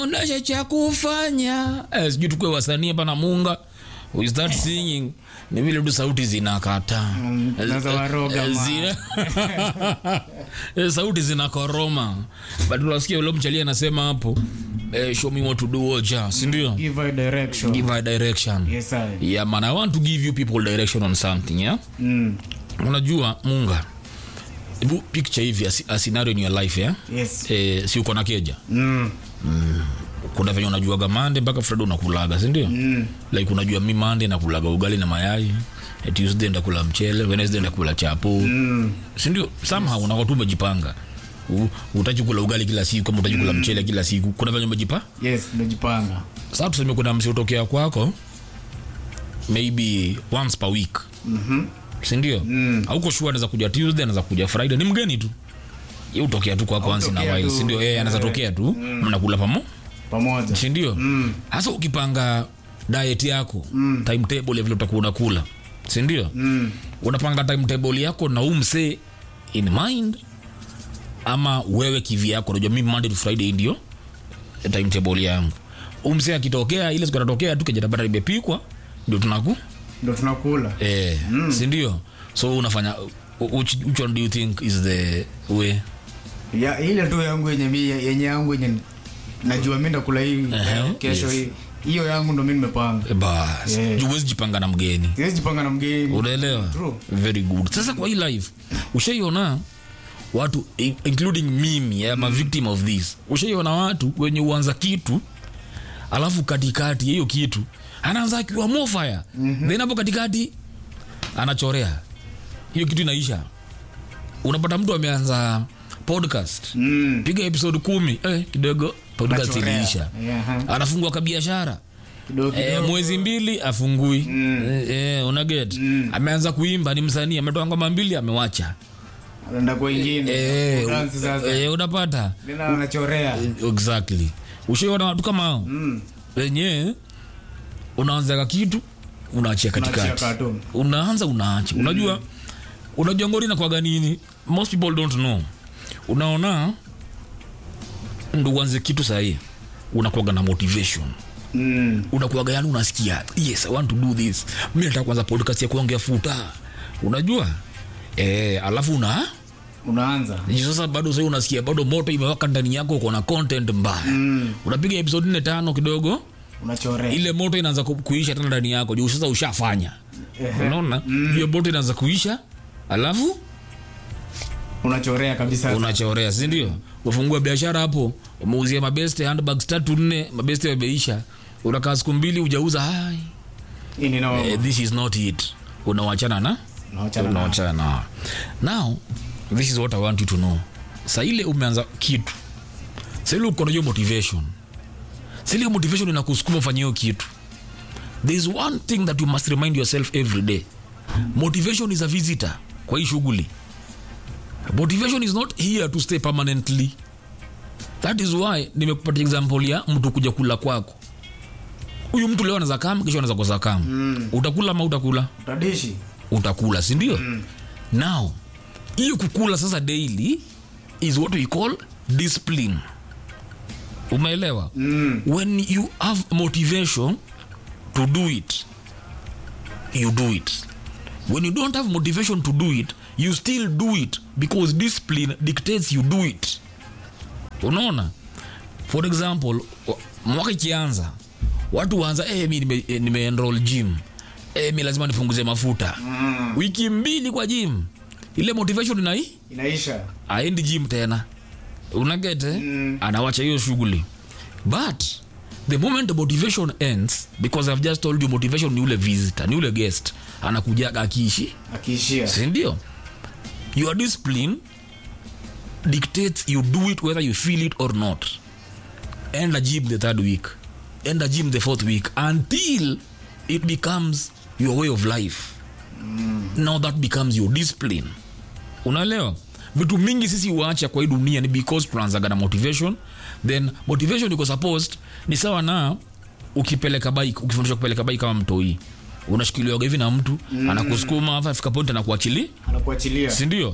unache cha kufanya eh, sijui tukue wasanii hapa na munga we start singing ni vile tu sauti zinakataa Mm, naza waroga, Eh, ma. zina- Eh, sauti zinakoroma but unasikia ule mchali anasema hapo eh, show me what to do oja sindio Give a direction. give a direction Yes, sir. yeah man i want to give you people direction on something yeah Mm. unajua munga hebu picture hivi a, a scenario in your life yeah Yes. eh, si uko na keja Mm. kuna venye unajuaga mande mpaka friday unakulaga sindio Mm. like unajua mi mande nakulaga ugali na mayai eh, tuesday ndakula mchele wednesday ndakula chapo Mm. sindio somehow unakuwa tu umejipanga U- utaki kula ugali kila siku kama utaki kula mchele kila siku kuna venye umejipa Yes, nimejipanga. sasa tuseme kuna msi utokea kwako maybe once per week Mhm. sindio Mm. auko shua anaweza kuja tuesday anaweza kuja friday ni mgeni tu ye utokea tu kwako once in a Hutokea while tu. sindio yeye anaweza Eh. tokea tu mnakula pamo Pamoja. sindio Mm. hasa ukipanga diet yako mm. timetable ya vile utakuwa unakula sindio Mm. unapanga timetable yako na huu msee in mind ama wewe kivi yako unajua mimi monday to friday ndio timetable yangu huu msee akitokea ile siku anatokea tu kejatabata imepikwa ndio tunaku Ndo tunakula. eh, mm. sindio so unafanya which, which one do you think is the way Ya, ile tu yangu yenye mi yenye yangu yenye najua mi ndakula hii Ehe, kesho yes. hii. Hiyo yangu ndo mi nimepanga. Eh, bas Yeah. yeah. huwezi jipanga na mgeni Siwezi jipanga na mgeni. unaelewa True. very good sasa kwa hii life ushaiona watu i- including mimi am a victim of this ushaiona watu wenye uanza kitu alafu katikati ya hiyo kitu anaanza akiwa mofire mm-hmm. then hapo katikati anachorea hiyo kitu inaisha unapata mtu ameanza podcast Mm. piga episode kumi eh, kidogo podcast Anachorea. iliisha Yeah, ha. anafungua kabiashara Kidogo Eh, kidogo. mwezi mbili afungui mm. eh, eh, unaget mm. ameanza kuimba ni msanii ametoa ngoma mbili amewacha Anaenda kwa ingine. eh, Dance sasa. eh, unapata Tena anachorea. Eh, exactly ushaiona watu kama hao Mm. wenye unaanzaga kitu unaachia Unaachia katikati cartoon. unaanza unaacha unajua unajua ngori nakwaga nini most people don't know unaona ndo uanze kitu sahii unakwaga na motivation Mm. unakuaga yani unasikia yes i want to do this mi nataka kwanza podcast ya kuongea futa unajua e, alafu una Unaanza. Ni sasa bado sahii unasikia bado moto imewaka ndani yako uko na content mbaya Mm. unapiga episode nne tano kidogo Unachorea. ile moto inaanza ku- kuisha tena ndani yako juu sasa ushafanya unaona hiyo moto inaanza kuisha alafu Unachorea kabisa. unachorea sindio ufungua biashara hapo umeuzia mabeste handbags tatu nne mabeste yameisha unakaa siku mbili ujauza hai Hii ni noma. eh, this is not it unawachana na Unaachana na- unawachana na now this is what i want you to know sa ile umeanza kitu sa ile uko na hiyo motivation sa ile motivation inakusukuma ufanye hiyo kitu there is one thing that you must remind yourself every day motivation is a visitor kwa hii shughuli motivation is not here to stay permanently that is why nimekupatia example ya mtu kuja kula kwako huyu mtu leo anaweza kama kesho anaweza kosa kama mm. utakula ama utakula Utadishi. utakula sindio mm. now hiyo kukula sasa daily is what we call discipline umeelewa Mm. when you have motivation to do it you do it when you don't have motivation to do it you still do it because discipline dictates you do it unaona for example wa- mwaka ikianza watu waanza eh, mi nime, eh, nimeenroll gym eh, mi lazima nipunguze mafuta Mm. wiki mbili kwa gym ile motivation inai Inaisha. aendi gym tena unagete Mm. anawacha hiyo shughuli but the moment the motivation ends because i've just told you motivation ni ule visitor ni ule guest anakujaga akiishi Akiishia. sindio your discipline dictates you do it whether you feel it or not end a gym the third week end a gym the fourth week until it becomes your way of life now that becomes your discipline unaelewa vitu mingi sisi uacha kwa hii dunia ni because tunaanzaga na motivation then motivation iko supposed ni sawa na ukipeleka bike ukifundishwa kupeleka bike kama mtoi unashikiliwaga hivi na mtu mm. anakusukuma afa afika point anakuachili Anakuachilia. sindio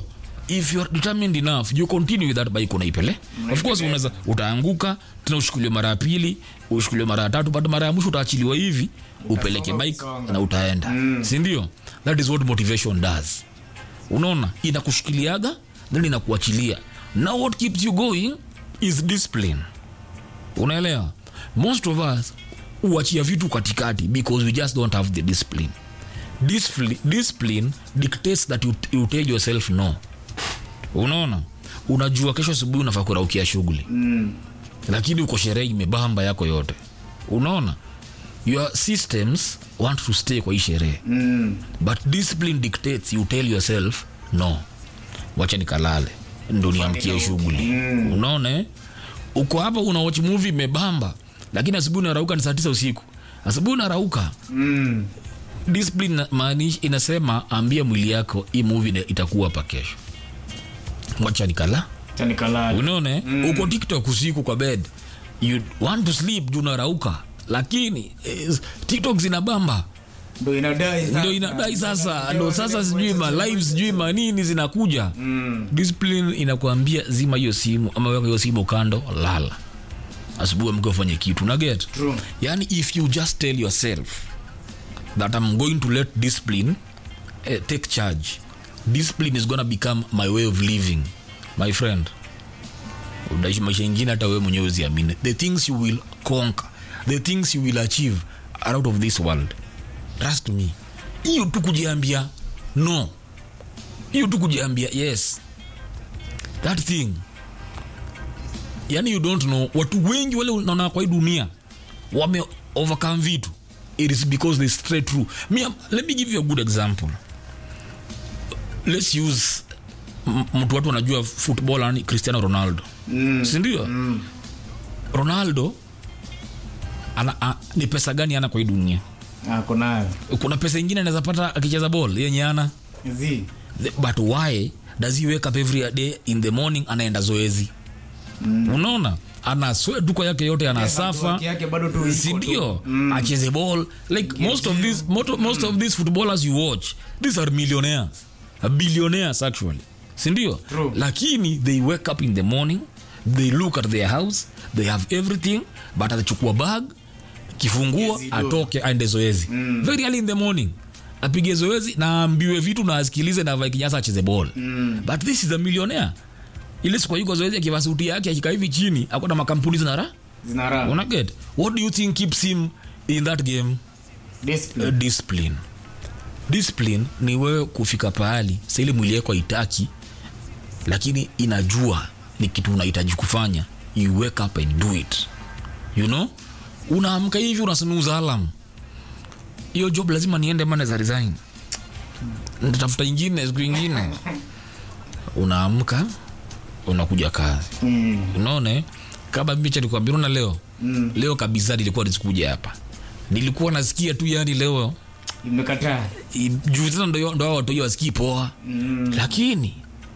if you are determined enough you continue with that bike unaipele of course unaweza utaanguka tena ushukuliwe mara ya pili ushukuliwe mara ya tatu but mara ya mwisho utaachiliwa hivi upeleke bike kusonga. na utaenda sindio that is what motivation does unaona inakushikiliaga then inakuachilia now what keeps you going is discipline unaelewa most of us huachia vitu katikati because we just don't have the discipline discipline, discipline dictates that you, you tell yourself no unaona unajua kesho asubuhi unafaa kuraukia shughuli Mm. lakini uko sherehe imebamba yako yote unaona your systems want to stay kwa hii sherehe Mm. but discipline dictates you tell yourself no wacha nikalale ndo niamkie shughuli unaona eh? uko hapa una watch movie imebamba lakini asubuhi unarauka ni saa tisa usiku asubuhi unarauka Mm. discipline na- maanish inasema ambia mwili yako hii movie ina- itakuwa hapa kesho wacha nikala Acha nikalale. unaona eh? uko tiktok usiku kwa bed you want to sleep juu unarauka lakini eh, tiktok zinabamba Ndo inadai sasa. ndio inadai sasa ndo sasa sijui ma live sijui manini zinakuja Mm. discipline inakuambia zima hiyo simu ama weka hiyo simu kando lala asubuhi amke ufanye kitu na get True. yani if you just tell yourself that i'm going to let discipline uh, take charge discipline is gonna become my way of living my friend utaishi maisha ingine hata wewe mwenyewe uziamini the things you will conquer the things you will achieve are out of this world trust me hiyo tu kujiambia no hiyo tu kujiambia yes that thing yani you don't know watu wengi wale unaona kwa hii dunia wame overcome vitu it is because they stray through me, um, let me give you a good example let's use m- mtu watu wanajua football yani cristiano ronaldo Mm. sindio Mm. ronaldo ana, a, ni pesa gani ana kwa hii dunia Ako nayo. kuna pesa ingine anaweza pata akicheza ball yenye ana Zi. The- but why does he wake up every day in the morning anaenda zoezi mm. unaona ana sweat duka yake yote anasafa Haki yake bado tu iko tu. sindio acheze ball like most of these most, most of these footballers you watch these are millionaires uh, billionaires actually sindio True. lakini they wake up in the morning they look at their house they have everything but atachukua bag kifungua Yes, he do. atoke aende zoezi mm. very early in the morning apige zoezi na aambiwe vitu na asikilize na avae kinyasa acheze ball mm. but this is a millionaire ile siku yuko zoezi akivaa suti yake akikaa hivi chini akona makampuni zinara Zina raha. una get what do you think keeps him in that game Discipline. uh, discipline discipline ni wewe kufika pahali sa ile mwili yako haitaki lakini inajua ni kitu unahitaji kufanya you wake up and do it you know unaamka hivi unasinuza alam hiyo job lazima niende mana za resign nitatafuta ingine siku ingine unaamka unakuja kazi Mm. unaona eh? kama mimi cha nikwambia unaona leo Mm. leo kabisa nilikuwa nisikuja hapa nilikuwa nasikia tu yani leo Imekataa. i- juu tena ndo ndo hao watu hiyo wasikii poa Mm. lakini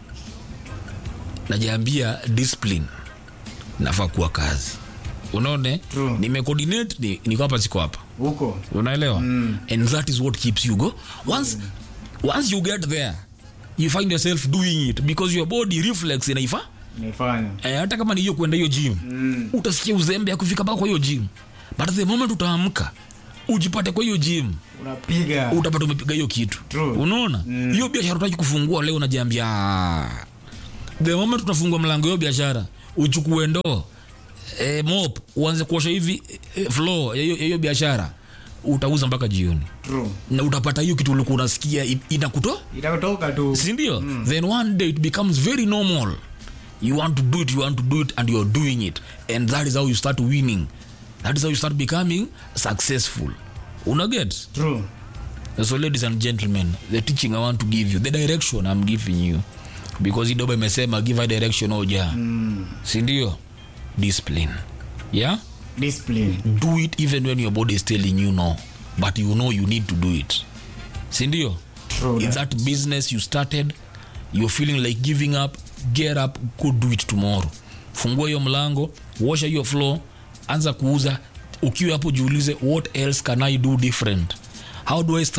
najiambia discipline nafaa kuwa kazi unaone True. nimecoordinate ni, niko hapa siko hapa Huko. unaelewa mm. and that is what keeps you go once, once you get there you find yourself doing it because your body reflex inaifa Naifanya. eh, hata kama ni hiyo kwenda hiyo gym Mm. utasikia uzembe ya kufika mpaka kwa hiyo gym but the moment utaamka ujipate kwa hiyo gym Unapiga. utapata umepiga hiyo kitu True. unaona hiyo biashara utaki kufungua leo unajiambia "Ah." the moment utafungua mlango hiyo biashara uchukue ndoo e, mop uanze kuosha hivi e, floor ya hiyo- ya hiyo biashara utauza mpaka jioni True. na utapata hiyo kitu ulikuwa unasikia i- inakuto Itatoka tu. sindio mm. then one day it becomes very normal you want to do it you want to do it and you're doing it and that is how you start winning that is how you start becoming successful unaget True. so ladies and gentlemen the teaching i want to give you the direction i'm giving you because idoba imesema give a direction oja mm. sindio discipline yeah Discipline. do it even when your body is telling you no but you know you need to do it sindio True. in that business you started you're feeling like giving up get up go do it tomorrow fungua hiyo mlango washa hiyo floor anza kuuza ukiwa hapo jiulize what else can i do different how do i start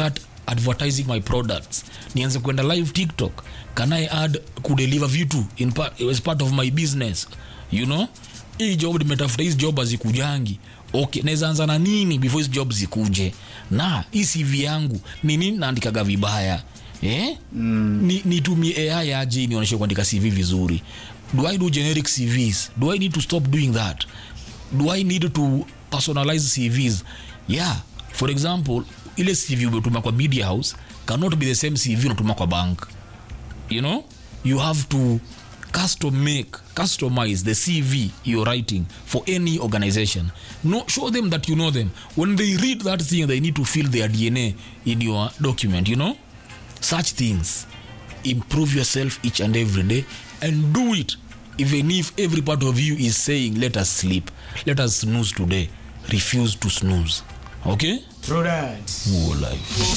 advertising my products nianze kwenda live tiktok can i add kudeliver vitu in part, as part of my business you know hii job nimetafuta hizi job hazikujangi okay naweza anza na nini before hizi job zikuje na hii cv yangu ni nini naandikaga vibaya eh? mm. ni, nitumie ai aje nionyeshe kuandika cv vizuri do i do generic cvs do i need to stop doing that do i need to personalize cvs yeah for example ile cv umetuma kwa media house cannot be the same cv unatuma kwa bank you know you have to custom make customize the cv you're writing for any organization no show them that you know them when they read that thing they need to feel their dna in your document you know such things improve yourself each and every day and do it even if every part of you is saying let us sleep let us snooze today refuse to snooze okay True that. More life